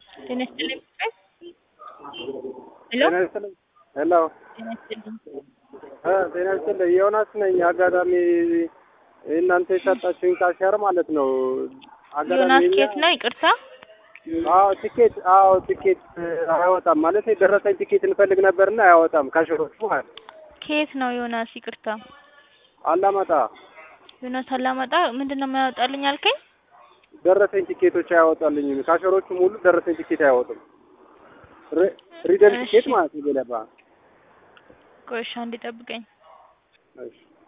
ጤና ይስጥልኝ ፍቅር ሄሎ ጤና ይስጥልኝ። ሄሎ ጤና ይስጥልኝ እ ጤና ይስጥልኝ። ዮናስ ነኝ። አጋጣሚ እናንተ የሰጣችሁኝ ካሽየር ማለት ነው። አጋጣሚ ዮናስ እኛ- ኬት ነው? ይቅርታ አዎ ቲኬት አዎ ቲኬት አያወጣም ማለት የደረሰኝ ቲኬት እንፈልግ ነበርና አያወጣም ካሽሮቹ ማለት ነው። ከየት ነው ዮናስ? ይቅርታ አላመጣ ዮናስ አላመጣ ምንድን ነው የማያወጣልኝ አልከኝ? ደረሰኝ ቲኬቶች አያወጣልኝም። ካሽሮቹ ሙሉ ደረሰኝ ቲኬት አያወጡም። ሪ- ሪደም እሺ። ቲኬት ማለት ነው። ገለባ ቆይ እሺ አንዴ ጠብቀኝ። እሺ